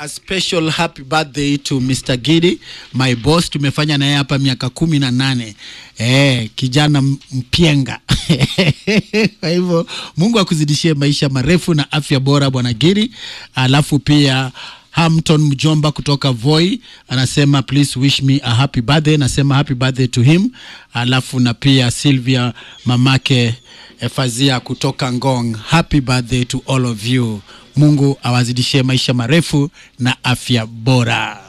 a special happy birthday to Mr. Gidi, my boss. Tumefanya naye hapa miaka kumi na nane. Eh, kijana m- mpyenga. Kwa hivyo Mungu akuzidishie maisha marefu na afya bora bwana Gidi. Alafu pia Hampton mjomba kutoka Voi anasema please wish me a happy birthday. Nasema happy birthday to him. Alafu na pia Sylvia mamake Efazia kutoka Ngong, happy birthday to all of you. Mungu awazidishie maisha marefu na afya bora.